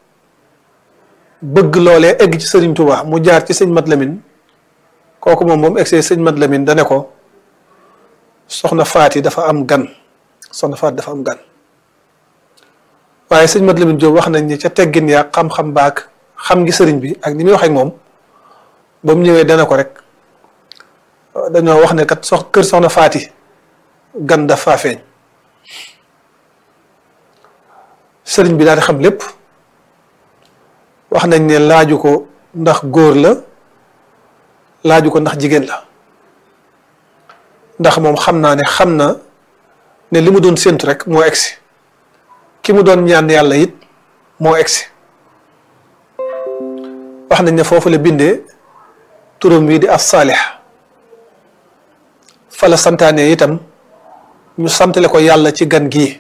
bëgg loolee egg ci sëriñ Touba mu jaar ci sëñ Mat Lamin kooku moom moom egsee sëñ Mat Lamin dane ko soxna Faati dafa am gan soxna Faati dafa am gan waaye sëñ Mat Lamin Jóob wax nañ ni ca teggin yaa xam-xam baak xam ngi sëriñ bi ak ni muy wax ak moom ba mu ñëwee dana ko rek dañoo wax ne kat sox kër soxna Faati gan dafa feeñ sëriñ bi daal di xam lépp wax nañ ne laaju ko ndax góor la laaju ko ndax jigéen la ndax moom xam naa ne xam na ne li mu doon séntu rek moo egsi ki mu doon ñaan yàlla it moo egsi wax nañ ne foofu la bindee turam wi di as saalix fa la santaane itam ñu santale ko yàlla ci gan gii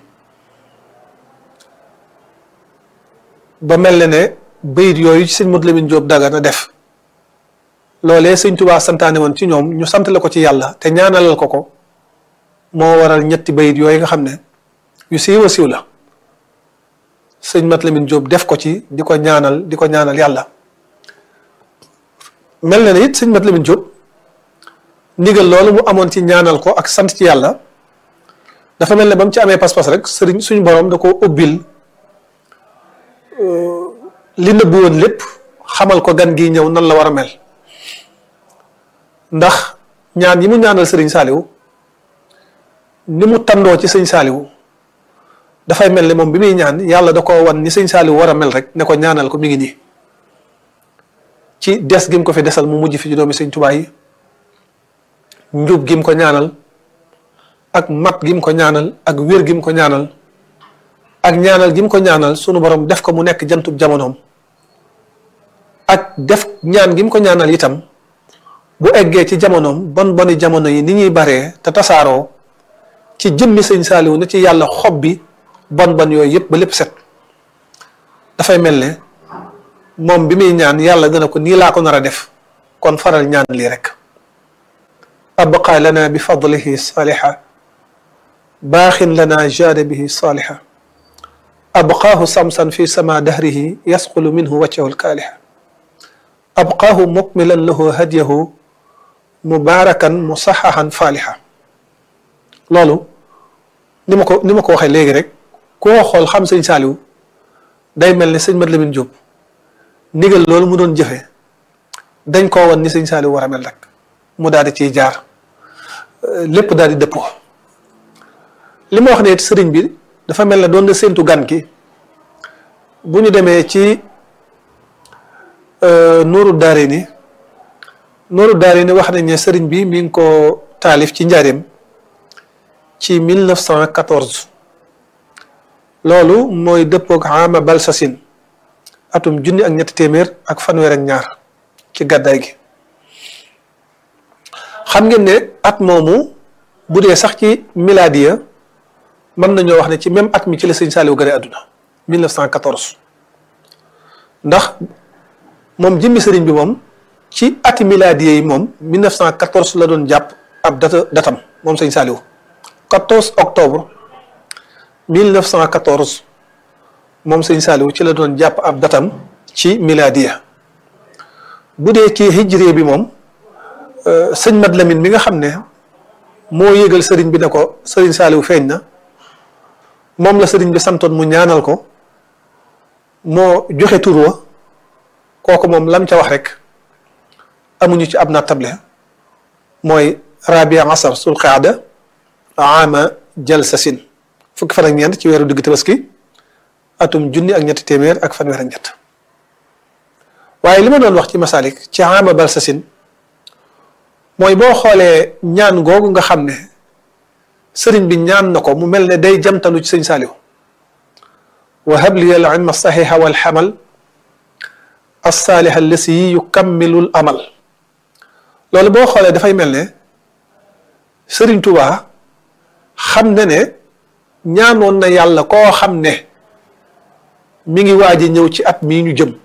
ba mel ne ne bayit yooyu ci sëñ Modou Lamine Diop daga na def loolee sëñ Tuubaa santaane woon ci ñoom ñu santale ko ci yàlla te ñaanalal ko ko moo waral ñetti bayit yooyu nga xam ne yu siiw a siiw la sëñ Mat Lamine Diop def ko ci di ko ñaanal di ko ñaanal yàlla mel na ne it sëñ Mat Lamine Diop ndigal loolu mu amoon ci ñaanal ko ak sant ci yàlla dafa mel ne ba mu ci amee pas-pas rek sëriñ suñu borom da ko ubbil li nëbbu woon lépp xamal ko gan gi ñëw nan la war a mel ndax ñaan yi mu ñaanal sëriñ Saaliwu ni mu tandoo ci sëñ Saaliwu dafay mel ne moom bi muy ñaan yàlla da ko wan ni sëñ Saaliwu war a mel rek ne ko ñaanal ko mi ngi nii ci des gi mu ko fi desal mu mujj fi ci doomi sëñ Tuubaa yi njub gi mu ko ñaanal ak mat gi mu ko ñaanal ak wér gi mu ko ñaanal ak ñaanal gi mu ko ñaanal sunu borom def ko mu nekk jantub jamonoom ak def ñaan gi mu ko ñaanal itam bu eggee ci jamonoom bon boni jamono yi ni ñuy baree te tasaaroo ci jëmmi sëñ Saaliwu na ci yàlla xob bi bon bon yooyu yëpp ba lépp set dafay mel ne moom bi muy ñaan yàlla dana ko nii laa ko nar a def kon faral ñaan lii rek abqa lana bi fadlihi saaliha baaxin lana jaada bihi saaliha abqaahu samsan fi sama dahrihi yasqulu minhu wajhahu lkaaliha abqaahu mukmilan lahu hadyahu mubaarakan musaxaxan faaliha loolu ni ma ko ni ma ko waxee léegi rek koo xool xam sëñ Saaliw day mel ni sëñ Mat Lamin Jóob ndigal loolu mu doon jëfe dañ koo won ni sëñ Saaliw war a mel rek mu daal di ciy jaar lépp daal di dëppoo li ma wax ne sëriñ bi dafa mel ne doon na séentu gan ki bu ñu demee ci Nuuru Daarayni Nuuru Daarayni wax nañ ne sëriñ bi mi ngi ko taalif ci njaareem ci 1914 loolu mooy dëppoog ama balsasin atum junni ak ñetti téeméer ak fanweer ak ñaar ci gàddaay gi xam ngeen ne at moomu bu dee sax ci miladiya mën nañoo wax ne ci même at mi ci la sëñ Saaliw gane àdduna 1914 ndax moom jëmmi sëriñ bi moom ci ati miladiya yi moom 1914 la doon jàpp ab data datam moom sëñ Saaliw 14 octobre 1914 moom sëñ Saaliw ci la doon jàpp ab datam ci miladiya bu dee ci hijré bi moom sëñ Mat Lamin mi nga xam ne moo yëgal sëriñ bi ne ko sëriñ Saaliw feeñ na moom la sëriñ bi santoon mu ñaanal ko moo joxe tur wa kooku moom lam ca wax rek amuñu ci ab nattable mooy rabia asar sul qaada ama jalsasin fukki fan ak ñeent ci weeru digg tabaski atum junni ak ñetti téeméer ak fanweer ak ñett waaye li ma doon wax ci masalik ci ama balsasin mooy boo xoolee ñaan googu nga xam ne sëriñ bi ñaan na ko mu mel ne day jamtalu ci sëñ Saaliw wa habli al ilma saxixa wal xamal alsaaliha allasi yukammilul amal loolu boo xoolee dafay mel ne sëriñ Tuubaa xam ne ne ñaanoon na yàlla koo xam ne mi ngi waaj a ñëw ci at mii ñu jëm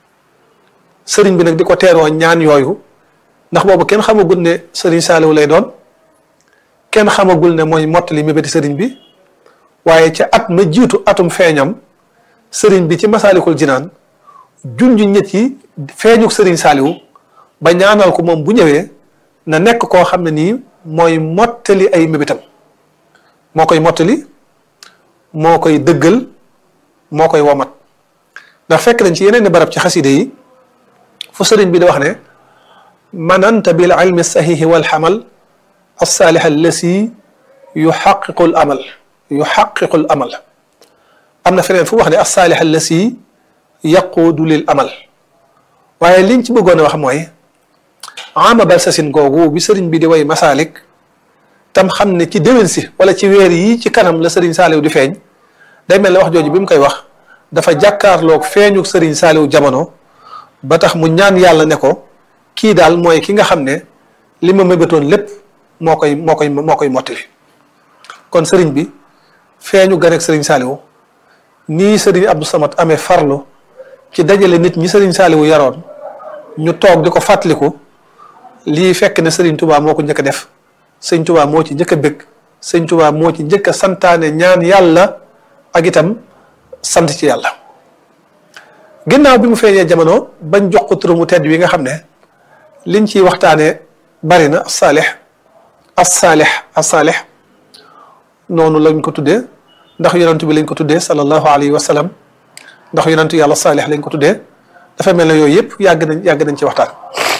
sëriñ bi nag di ko teeroo ñaan yooyu ndax boobu kenn xamagul ne sëriñ Saaliw lay doon kenn xamagul ne mooy mottali mébéti sëriñ bi waaye ca at ma jiitu atum feeñam sëriñ bi ci masaalikul jinaan junj ñett yi feeñuk sëriñ Saaliw ba ñaanal ko moom bu ñëwee na nekk koo xam ne nii mooy mottali ay mébétam moo koy mottali moo koy dëggal moo koy womat ndax fekk nañ ci yeneen barab ci xaside yi fu sëriñ bi di wax ne mananta bil ilmi saxiixi wal xamal alsaalih allasi yuxaqiqu l amal yuxaqiqu l amal am na feneen fu wax ne alsaalih allasi yaquudu lil amal waaye liñ ci bëggoon a wax mooy ama balsasin googu bi sëriñ bi di way masaalik tam xam ne ci déwén si wala ci weer yi ci kanam la sëriñ saaliw di feeñ day mel ne wax jooju bi mu koy wax dafa jàkkaarloog feeñu sëriñ saaliw jamono ba tax mu ñaan yàlla ne ko kii daal mooy ki nga xam ne li ma mébétoon lépp moo koy moo koy moo koy mottali kon sëriñ bi feeñu ganek sëriñ saaliwu nii sëriñ Abdou Samad amee farlu ci dajale nit ñi sëriñ saaliwu yaroon ñu toog di ko fàttaliku lii fekk ne sëriñ Touba moo ko njëkk a def sëñ Touba moo ci njëkk a bëgg sëñ Touba moo ci njëkk a santaane ñaan yàlla ak itam sant ci yàlla ginnaaw bi mu feeñee jamono bañ jox ko turu mu tedd wi nga xam ne liñ ciy waxtaane bari na saalix as-saalix as-saalix noonu lañ ko tuddee ndax yonantu bi lañ ko tuddee sallallahu alayhi wa sallam ndax yonantu yàlla saalix lañ ko tuddee dafa mel ne yooyu yëpp yàgg nañ yàgg nañ ci waxtaan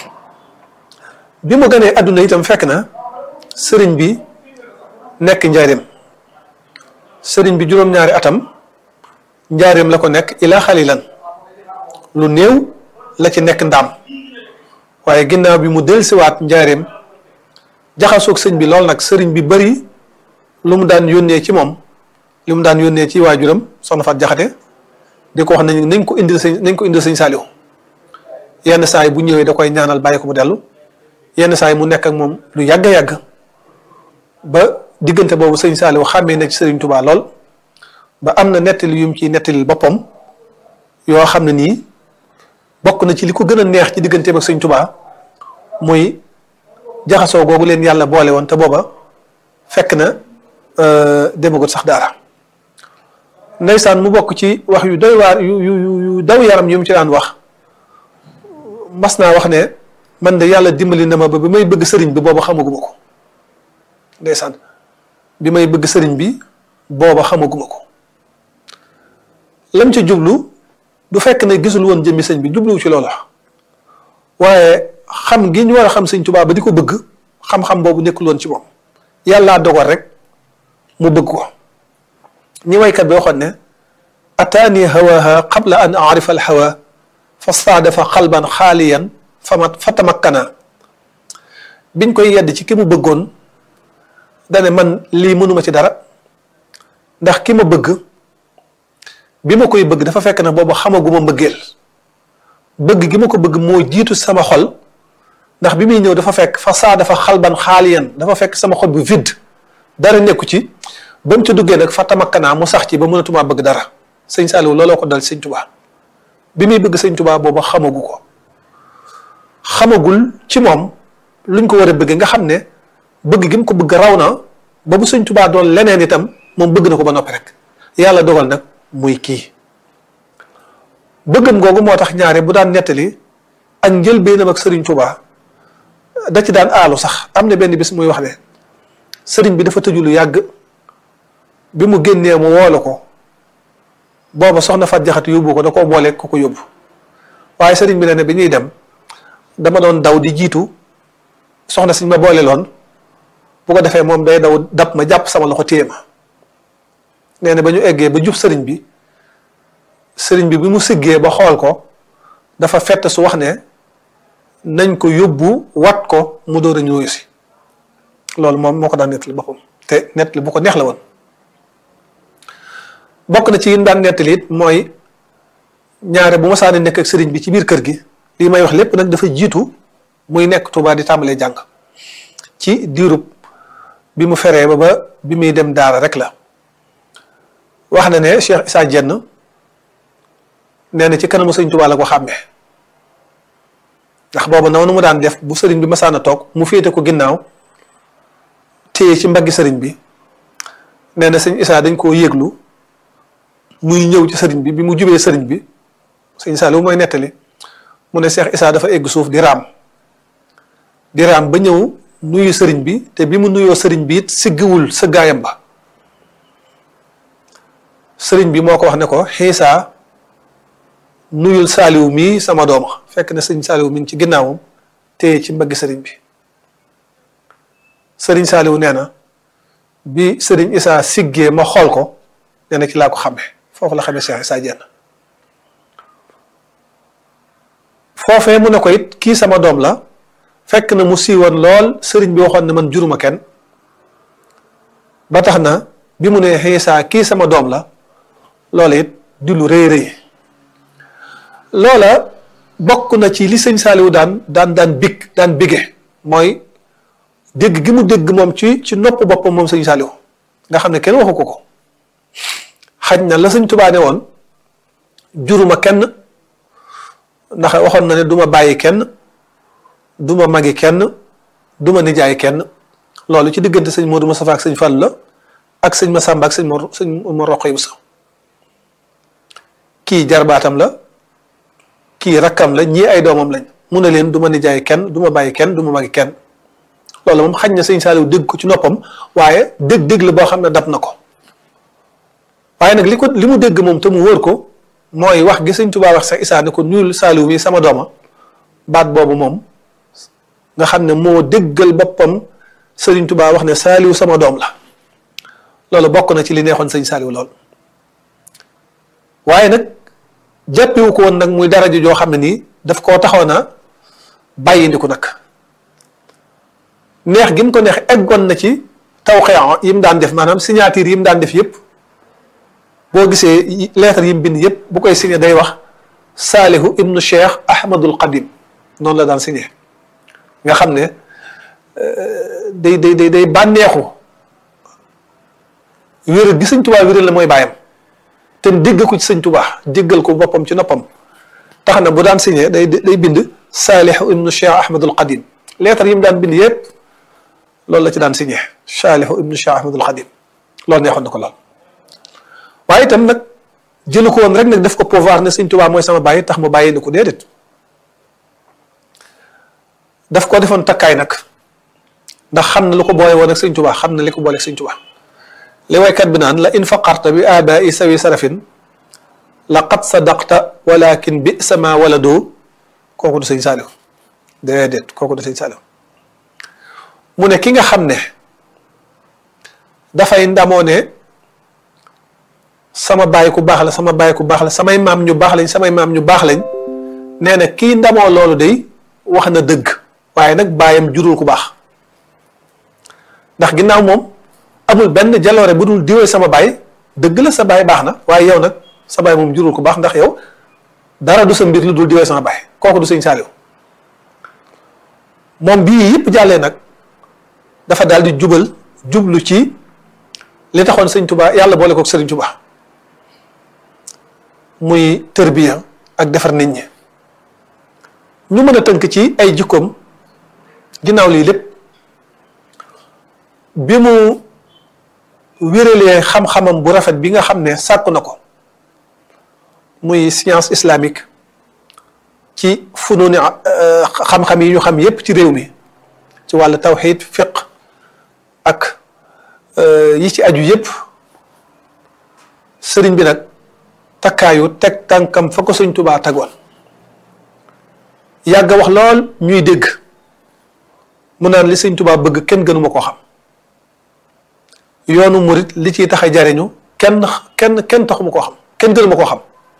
bi mu gënee àdduna itam fekk na sëriñ bi nekk njaareem sëriñ bi juróom-ñaari atam njaareem la ko nekk ilaa xalilan lu néew la ci nekk ndaam waaye ginnaaw bi mu dellusiwaat njaareem jaxasoog sëñ bi lool nag sëriñ bi bari lu mu daan yónnee ci moom li mu daan yónnee ci waajuram soxna Faat Jaxate di ko wax nañ nañ ko indil sëñ nañ ko indil sëñ Saaliw yenn saa yi bu ñëwee da koy ñaanal bàyyi ko mu dellu yenn saa yi mu nekk ak moom lu yàgg yàgg ba diggante boobu sëñ Saaliw xàmmee na ci sëriñ Tubaa lool ba am na nettali yu mu ciy nettalil boppam yoo xam ne nii bokk na ci li ko gën a neex ci digganteem ak sëñ Tuubaa muy jaxasoo googu leen yàlla boole woon te booba fekk na demagut sax daara ndeysaan mu bokk ci wax yu doy waar yu yu yu daw yaram yu mu ci daan wax mas naa wax ne man de yàlla dimbali na ma ba bi may bëgg sëriñ bi booba xamaguma ko ndeysaan bi may bëgg sëriñ bi booba xamaguma ko lam ci jublu du fekk ne gisul woon jëmmi sëñ bi jubluwu ci loolu waaye xam gi ñu war a xam sëñ Tuubaa ba di ko bëgg xam-xam boobu nekkul woon ci moom yàllaa dogal rek mu bëgg ko ñi waykat bi waxoon ne ataani hawaha qabla an arifa al hawa fa staadafa xalban xaaliyan fama fa tamakkana biñ koy yedd ci ki mu bëggoon dane man lii mënuma ci dara ndax ki ma bëgg bi ma koy bëgg dafa fekk na boobu xamaguma mbëggeel bëgg gi ma ko bëgg moo jiitu sama xol ndax bi muy ñëw dafa fekk fa saa dafa xalban xaaliyan dafa fekk sama xol bi vide dara nekku ci ba mu ci duggee nag fa tamakkanaa mu sax ci ba mënatumaa bëgg dara sëñ Saliou looloo ko dal sëñ Tuubaa bi muy bëgg sëñ Tuubaa boobu xamagu ko xamagul ci moom luñ ko war a bëgg nga xam ne bëgg gi mu ko bëgg raw na ba bu sëñ Tuubaa doon leneen itam moom bëgg na ko ba noppi rek yàlla dogal nag muy kii bëggam googu moo tax ñaare bu daan nettali ak njëlbéenam ak sëriñ Tuubaa da ci daan aalu sax am na benn bis muy wax ne sëriñ bi dafa tëju lu yàgg bi mu génnee mu woolu ko booba soxna Fat Jaxate yóbbu ko da koo boole ku ko yóbbu waaye sëriñ bi ne ne bi ñuy dem dama doon daw di jiitu soxna siñ ma boole loon bu ko defee moom day daw dab ma jàpp sama loxo téye ma nee na ba ñu eggee ba jub sëriñ bi sëriñ bi bi mu siggee ba xool ko dafa fett su wax ne nañ ko yóbbu wat ko mu door a ñëw si loolu moom moo ko daan nettali boppam te nettali bu ko neex la woon bokk na ci yi daan nettali it mooy ñaare bu ma saani nekk ak sëriñ bi ci biir kër gi lii may wax lépp nag dafa jiitu muy nekk Tuubaa di tàmbalee jàng ci diirub bi mu feree ba ba bi muy dem daara rek la wax na ne Cheikh Issa Dieng nee na ci kanamu sëriñ Tuubaa la ko xàmmee ndax boobu noonu mu daan def bu sëriñ bi masaan a toog mu féete ko ginnaaw téye ci mbaggi sëriñ bi nee na sëñ Issa dañ koo yëglu muy ñëw ci sëriñ bi bi mu jubee sëriñ bi sëñ Saliou mooy nettali mu ne Cheikh Issa dafa egg suuf di raam di raam ba ñëw nuyu sëriñ bi te bi mu nuyoo sëriñ bi it siggiwul sëggaayam ba sëriñ bi moo ko wax ne ko xiisa nuyul Saliou mii sama dooma fekk na sëñ Saliou mi ngi ci ginnaawam téye ci mbaggi sëriñ bi sëriñ Saliou nee na bi sëriñ Issa siggee ma xool ko nee na ci laa ko xamee foofu la xamee Cheikh Issa Dieng foofee mu ne ko it kii sama doom la fekk na mu siiwoon lool sëriñ bi waxoon ne man juruma kenn ba tax na bi mu ne Issa kii sama doom la loola it di lu rëy rëy loola bokk na ci li sëñ Saliou daan daan daan big daan bige mooy dégg gi mu dégg moom ci ci nopp boppam moom sëñ Saliou nga xam ne kenn waxu ko ko xaj na la sëñ Tuubaa ne woon juruma kenn ndax waxoon na ne duma bàyyi kenn duma magi kenn duma nijaay kenn loolu ci diggante sëñ Modou Moustapha ak sëñ Fall la ak sëñ Massamba ak sëñ Mor sëñ Mor Roqay Bousso kii jarbaatam la kii rakkam la ñii ay doomam lañ mu ne leen duma nijaay kenn duma bàyyi kenn duma magi kenn loolu moom xaj na sëñ Saliou dégg ko ci noppam waaye dégg-dégg la boo xam ne dab na ko waaye nag li ko li mu dégg moom te mu wóor ko mooy wax gi sëñ Tuubaa wax sax Issa ne ko nuyul Saliou mi sama dooma baat boobu moom nga xam ne moo déggal boppam sëriñ Tuubaa wax ne Saliou sama doom la loolu bokk na ci li neexoon sëñ Saliou lool waaye nag jàppewu ko woon nag muy daraja joo xam ne nii daf koo taxoon a bàyyi ndiku nag neex gi mu ko neex eggoon na ci tawxee yi mu daan def maanaam signature yi mu daan def yëpp boo gisee lettre yi mu bind yëpp bu koy signé day wax Saalihu ibnu Cheikh Ahmadul Qadim noonu la daan signé nga xam ne day day day day bànneexu wér gi Sëñ Tuubaa wéral la mooy bàyyam te dégg ko ci sëñ Tuubaa déggal ko boppam ci noppam tax na bu daan signé day day bind Saalih ibnu Cheikh Ahmadul Qadim lettre yi mu daan bind yépp loolu la ci daan signé Saalih ibnu Cheikh Ahmadul Qadim loolu neexoon na ko lool waaye itam nag jëlu ko woon rek nag def ko pouvoir ne sëñ Tuubaa mooy sama bàyyi tax mu bàyyi ni ko déedéet daf ko defoon takkaay nag ndax xam na lu ko boole woon ak sëñ Tuubaa xam na li ko boole ak sëñ Tuubaa li waykat bi naan la in faqarta bi abai sawi sarafin laqad sadaqta walakin bi sama wala doo kooku du sëñ Saaliw déedéet kooku du sëñ Saaliw mu ne ki nga xam ne dafay ndamoo ne sama baay ku baax la sama baay ku baax la samay maam ñu baax lañ samay maam ñu baax lañ nee na kii ndamoo loolu day wax na dëgg waaye nag baayam jurul ku baax ndax ginnaaw moom amul benn jaloore bu dul diwee sama baay dëgg la sa baay baax na waaye yow nag sa baay moom jurul ku baax ndax yow dara du sa mbir lu dul diwee sama baay kooku du sëñ Saaliw moom bii yëpp jàllee nag dafa daal di jubal jublu ci li taxoon sëñ Tuubaa yàlla boole kook sëriñ Tuubaa muy tërbiya ak defar nit ñi ñu mën a tënk ci ay jikkoom ginnaaw lii lépp bi mu wéralee xam-xamam bu rafet bi nga xam ne sàkku na ko muy science islamique ci fununi xam-xam yi ñu xam yépp ci réew mi ci wàllu tawxid fiq ak yi ci aju yépp sëriñ bi nag takkaayu teg tànkam fa ko sëñ Tuubaa tegoon yàgg wax lool ñuy dégg mu naan li sëñ Tuubaa bëgg kenn gënuma koo xam yoonu murit li ciy tax a jariñu kenn kenn kenn taxuma koo xam kenn gënuma koo xam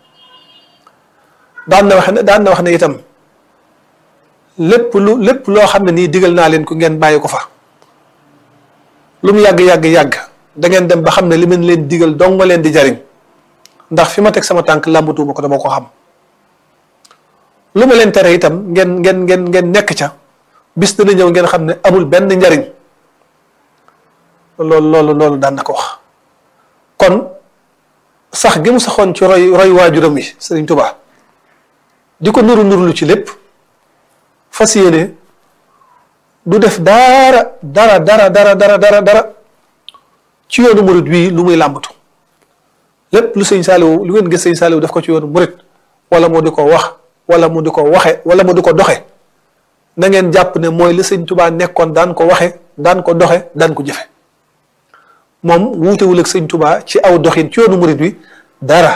daan na wax ne daan na wax ne itam lépp lu lépp loo xam ne nii digal naa leen ko ngeen bàyyi ko fa lu mu yàgg yàgg yàgg da ngeen dem ba xam ne li mën leen digal dong nga leen di jariñ ndax fi ma teg sama tànk làmbatuuma ko dama ko xam lu ma leen tere itam ngeen ngeen ngeen ngeen nekk ca bis dana ñëw ngeen xam ne amul benn njariñ loolu loolu loolu daan na ko wax kon sax gi mu saxoon ci roy roy waajuram yi Sëriñ Tuubaa di ko nuru nuru lu ci lépp fas yéene du def dara dara dara dara dara dara dara ci yoonu murit wii lu muy làmbatu lépp lu sëñ Saaliw lu ngeen gis sëñ Saaliw def ko ci yoonu murit wala mu di ko wax wala mu di ko waxe wala mu di ko doxe na ngeen jàpp ne mooy li sëñ Tuubaa nekkoon daan ko waxe daan ko doxe daan ko jëfe moom wuutewul ak sëñ Tuubaa ci aw doxin ci yoonu murit wi dara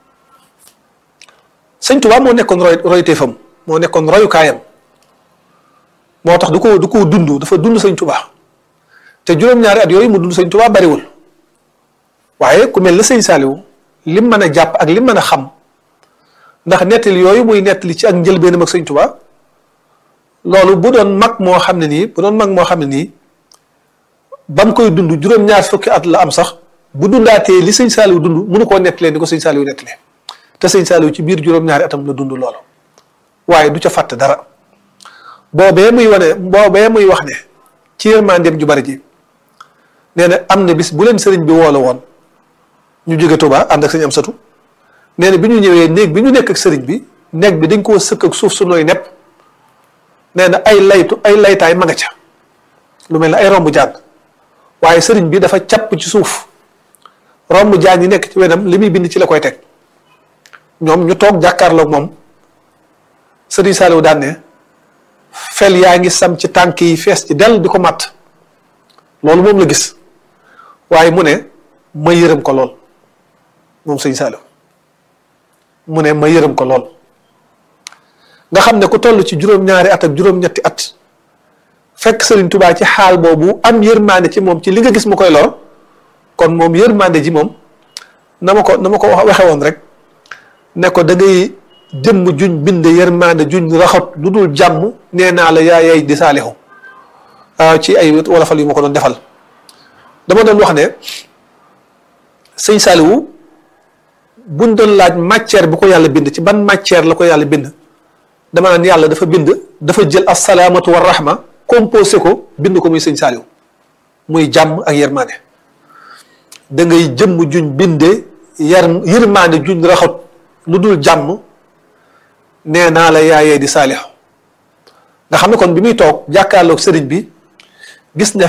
sëñ Tuubaa moo nekkoon roy royteefam moo nekkoon royukaayam moo tax du ko du ko dund dafa dund sëñ Tuubaa te juróom-ñaari at yooyu mu dund sëñ Tuubaa bariwul waaye ku mel ne sëñ Saaliw lim mën a jàpp ak lim mën a xam ndax nettali yooyu muy nettali ci ak njëlbeenam ak sëñ Tuubaa loolu bu doon mag moo xam ne nii bu doon mag moo xam ne nii ba mu koy dund juróom-ñaar fukki at la am sax bu dundaatee li sëñ Saaliw dund mënu koo nettalee ni ko sëñ Saaliw nettalee te sëñ Saaliw ci biir juróom-ñaari atam la dund loolu waaye du ca fàtte dara boobee muy wane boobee muy wax ne ci yërmandeem ju bari ji nee na am na bis bu leen sëriñ bi woole woon ñu jóge Tuubaa ànd ak sëñ am satu nee na bi ñu ñëwee néeg bi ñu nekk ak sëriñ bi néeg bi dañ koo sëkk ak suuf su nooy nepp nee na ay laytu ay laytaay ma nga ca lu mel ne ay romb jaan waaye sëriñ bi dafa capp ci suuf romb jaan yi nekk ci wenam li muy bind ci la koy teg ñoom ñu toog jàkkaarloog moom sëriñ Saaliw daan ne fel yaa ngi sam ci tànk yi fees ci dell di ko matt loolu moom la gis waaye mu ne ma yërëm ko lool moom sëñ Saaliw mu ne ma yërëm ko lool nga xam ne ku toll ci juróom-ñaari at ak juróom-ñetti at fekk Sëriñ Tubaa ci xaal boobu am yërmande ci moom ci li nga gis mu koy lor kon moom yërmande ji moom na ma ko na ma ko waxe woon rek ne ko da ngay jëmm juñ bind yërmande juñ raxat lu dul jàmm nee naa la yaa yay di saalixu ci ay wolofal yu ma ko doon defal dama doon wax ne sëñ Saaliwu buñ doon laaj matière bu ko yàlla bind ci ban matière la ko yàlla bind dama naan yàlla dafa bind dafa jël asalaamatu wa rahma composé ko bind ko muy sëñ Saaliwu muy jàmm ak yërmande da ngay jëmm juñ bindee yar yërmaande juñ raxat lu dul jàmm nee naa la yaayee di saalixu nga xam ne kon bi muy toog jàkkaarloog sëriñ bi gis ne